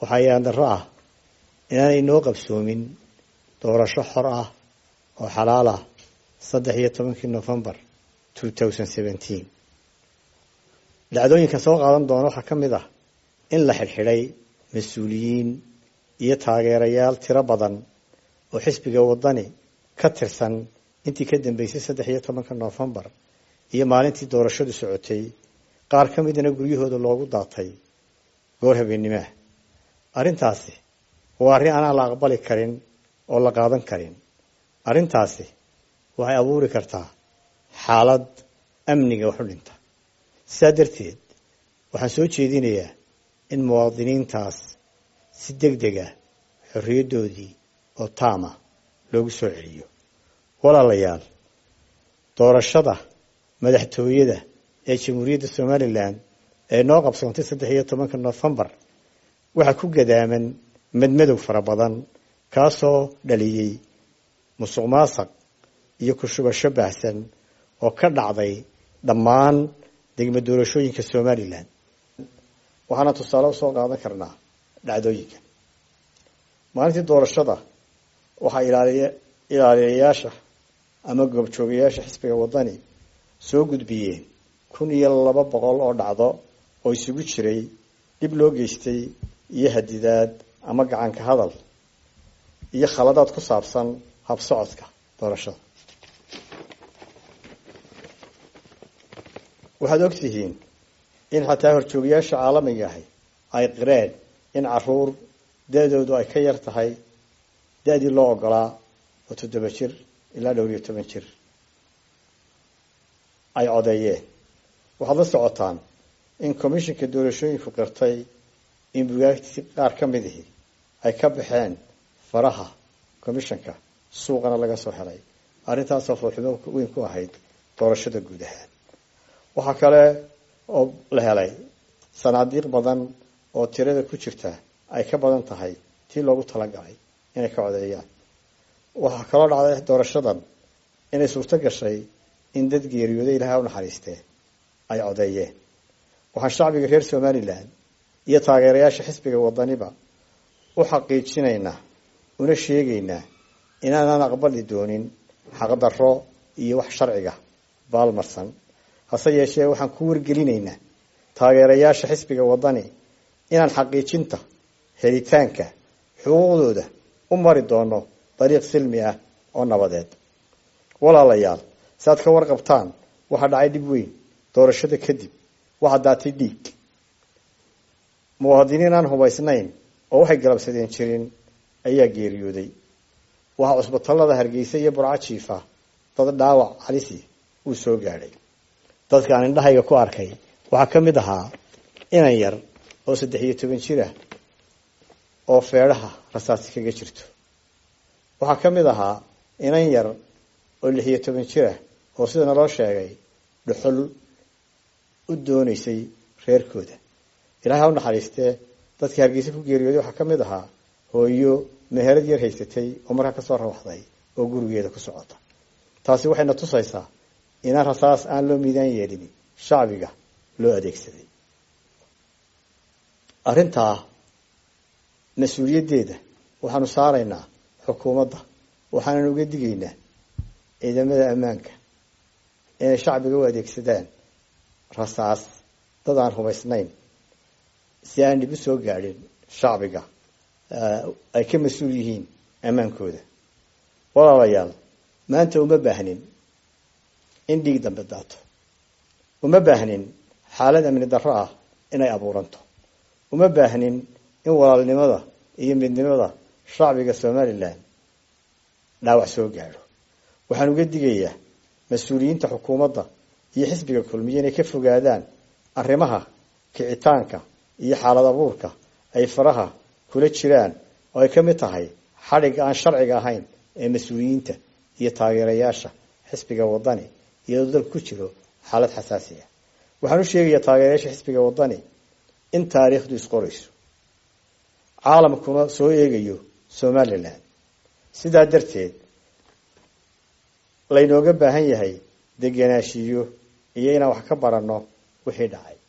waxaa yaan darro ah inaanay noo qabsoomin doorasho xor ah oo xalaal ah saddex iyo tobankii novembar two thousand seventeen dhacdooyinka soo qaadan doona waxaa ka mid ah in la xidhxidhay mas-uuliyiin iyo taageerayaal tiro badan oo xisbiga waddani ka tirsan intii ka dambeysay saddex iyo tobanka novembar iyo maalintii doorashadu socotay qaar ka midana guryahooda loogu daatay goor habeenimaah arrintaasi waa arrin aanaan la aqbali karin oo la qaadan karin arrintaasi waxay abuuri kartaa xaalad amniga wax u dhinta sidaa darteed waxaan soo jeedinayaa in muwaadiniintaas si deg deg ah xorriyaddoodii oo taama loogu soo celiyo walaalayaal doorashada madaxtooyada ee jamhuuriyadda somalilan ee noo qabsoontay saddex iyo tobanka nofembar waxaa ku gadaaman madmadow fara badan kaasoo dhaliyey musuq maasaq iyo ku-shubasho baahsan oo ka dhacday dhammaan degmo doorashooyinka somalilan waxaana tusaale usoo qaadan karnaa dhacdooyinka maalintii doorashada waxaa ilaaliya ilaaliyayaasha ama goobjoogayaasha xisbiga waddani soo gudbiyeen kun iyo laba boqol oo dhacdo oo isugu jiray dhib loo geystay iyo hadidaad ama gacanka hadal iyo khaladaad ku saabsan habsocodka doorashada waxaad og tihiin in xataa horjoogayaasha caalamiga ahi ay qireen in caruur da-doodu ay ka yar tahay da-dii loo ogolaa oo toddoba jir ilaa dhowr iyo toban jir ay codeeyeen waxaad la socotaan in commishinka doorashooyinku qirtay in bugaagtii qaar ka mid ihi ay ka baxeen faraha commishanka suuqana laga soo helay arrintaasoo foolxumo weyn ku ahayd doorashada guud ahaan waxaa kale oo la helay sanaadiiq badan oo tirada ku jirta ay ka badan tahay tii loogu talagalay inay ka codeeyaan waxaa kaloo dhacday doorashadan inay suurto gashay in dad geeriyooday ilahay u naxariistee ay codeeyeen waxaan shacbiga reer somalilan iyo taageerayaasha xisbiga wadaniba u xaqiijinaynaa una sheegaynaa inaanaan aqbali doonin xaqdarro iyo wax sharciga baalmarsan hase yeeshee waxaan ku wargelinaynaa taageerayaasha xisbiga waddani inaan xaqiijinta helitaanka xuquuqdooda u mari doono dariiq silmi ah oo nabadeed walaalayaal si aad ka warqabtaan waxaa dhacay dhib weyn doorashada kadib waxaa daatay dhiig muwaadiniin aan hubaysnayn oo waxay galabsadeen jirin ayaa geeriyooday waxaa cusbitallada hargeysa iyo burco jiifa dad dhaawac halisi uu soo gaadhay dadka aan indhahayga ku arkay waxaa ka mid ahaa inan yar oo saddex iyo toban jir ah oo feedhaha rasaasi kaga jirto waxaa ka mid ahaa inan yar oo lix iyo toban jir ah oo sida naloo sheegay dhuxul u doonaysay reerkooda ilahay ha u naxariistee dadkii hargeysa ku geeriyooday waxaa ka mid ahaa hooyo meherad yar haysatay oo markaa kasoo rawaxday oo gurigeeda ku socota taasi waxayna tusaysaa inaan rasaas aan loo miidaan yeelin shacbiga loo adeegsaday arrintaa mas-uuliyaddeeda waxaanu saaraynaa xukuumadda waxaanan uga digaynaa ciidamada ammaanka inay shacbiga u adeegsadaan rasaas dad aan hubaysnayn si aan dhib u soo gaadhin shacbiga ay ka mas-uul yihiin ammaankooda walaalayaal maanta uma baahnin in dhiig dambe daato uma baahnin xaalad amni darro ah inay abuuranto uma baahnin in walaalnimada iyo midnimada shacbiga somalilan dhaawac soo gaadho waxaan uga digayaa mas-uuliyiinta xukuumadda iyo xisbiga kulmiye inay ka fogaadaan arrimaha kicitaanka iyo xaalad abuurka ay faraha kula jiraan oo ay ka mid tahay xadhigga aan sharciga ahayn ee mas-uuliyiinta iyo taageerayaasha xisbiga waddani iyadoo dalku ku jiro xaalad xasaasi ah waxaan u sheegayaa taageerayaasha xisbiga waddani in taariikhdu isqorayso caalamkuna soo eegayo somalilan sidaa darteed laynooga baahan yahay degenaanshiyo iyo inaan wax ka baranno wixii dhacay